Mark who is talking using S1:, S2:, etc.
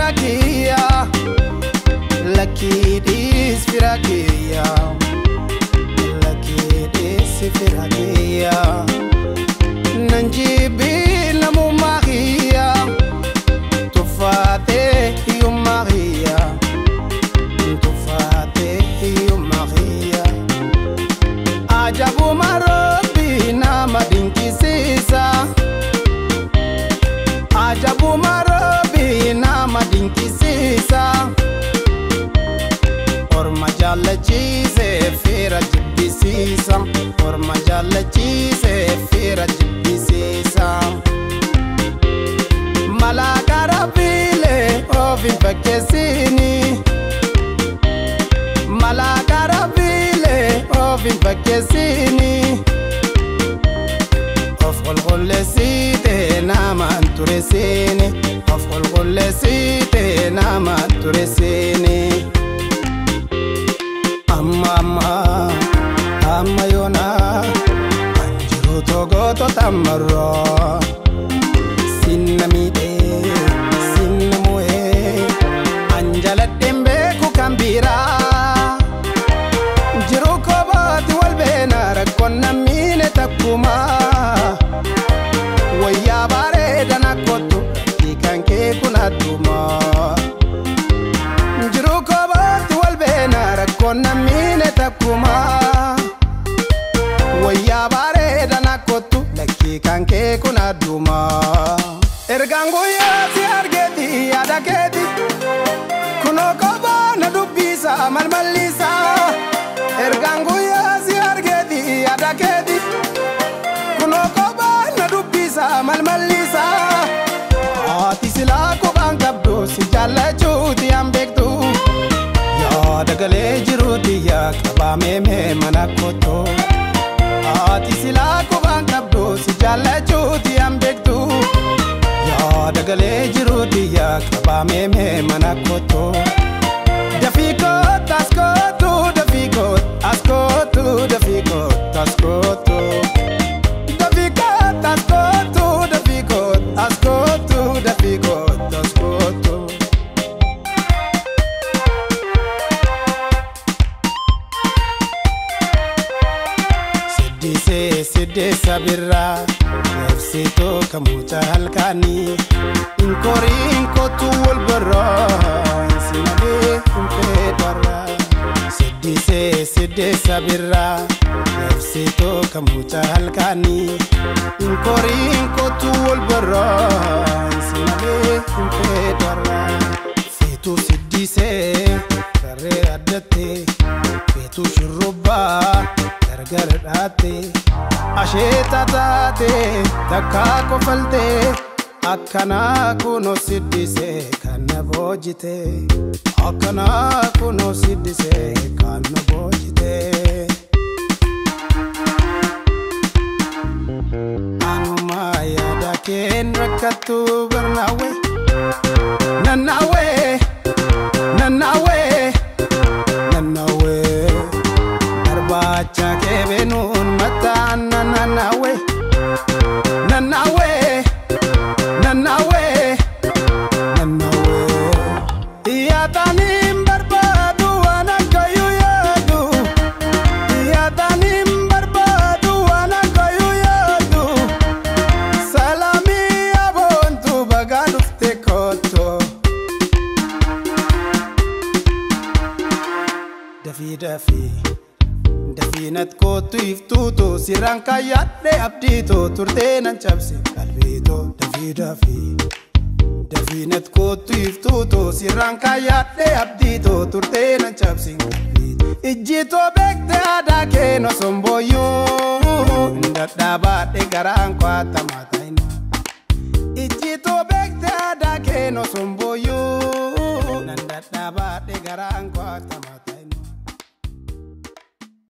S1: fira kiyya lakkiidhiis fira kiyya lakkiidhiis fira kiyya nan jibbii namummaa kiyya tuffaatee hiyyummaa kiyya tuffaatee hiyyummaa kiyya ajabuma robbii nama dinqisiisa. Ajabuma robbii nama dinqisiisa. Orma jaallachiisee fira jibbisiisa. Orma jaallachiisee fira jibbisiisa. Malaaqa rabbiilee of hin fakkeessini. Malaaqa rabbiilee of hin fakkeessini. Of qulqulleessitee nama hin tureessini. Of qulqulleessitee nama hin tureessini. Amma amma amma yoona anjiru togoto tamaroo. Sinna miidhee sinna mu'ee anjaladheen beeku kan biraa. Jiru kobaati wal beena rakkoon nammiine takkumaa. Wayyaa bareedan akkottu hiikan kee kun addumaa. Jiru kobaati wal beena rakkoon nammiine takkumaa. Wayyaa bareedan akkottu lakkii kan kee kun addumaa. Ergaan guyyaa si argeeti yaada keeti. Kunoo kophaa na dubbisa malmallisa. Ergaan guyyaa si argeeti yaada keeti. Kunoo kophaa na dubbisa malmallisa. Haati silaa kophaan qabdu si jaallachuuti an beektu. Yaada galee jiruuti yaa qabaamee mee mana kotoo. Haati silaa kophaan qabdu si jaallachuuti an beektu. Yaada galee jiruuti yaa qabaamee mee mana kotoo. Dafii kootu as kootu dafii kootu as kootu dafii kootu as kootu. Dafii kootu as kootu dafii kootu as kootu dafii kootu as kootu. Siddisee siddeessa birraa Labsiitoo kamuuta halkanii Inkoorii kootu wal barraa Simalee kumpee darraa Siddisee siddeessa birraa Labsiitoo kamuuta halkanii Inkoorii kootu wal barraa Simalee kumpee darraa Feetuu siddisee saree addattee Feetuu shurrubbaa gargar dhaattee asheeta taatee takkaa kofaltee akkanaa kunoo siddisee kan na boojitee akkanaa kunoo siddisee kan na boojitee. Anuma yaada keen rakkattu barnaawee nannaawee nannaawee nannaawee. barbaacha kee beenuun mataan nannaawee nannaawee nannaawee nannaawee yaadaniin barbaadu waan akkayyuu yaadu yaadaniin barbaadu waan akkayyuu yaadu salaamii aboontu bagaa dhufte koottoo. Dafii dafii. Dafiinat kootu iftuutu sirraan kaayyadhe abdiitu turtee nan cabse qalbiitu dafii dafii. Dafiinat kootu iftuutu sirraan kaayyadhe abdiitu turtee nan cabse qalbiitu. Ijjiitoo beekte aadaa kee noson booyyuu dadhaabaadhe garaan kwaatamaa taa'inu. Ijjiitoo beekte aadaa kee noson booyyuu nan dadhaabaadhe garaan kwaatamaa.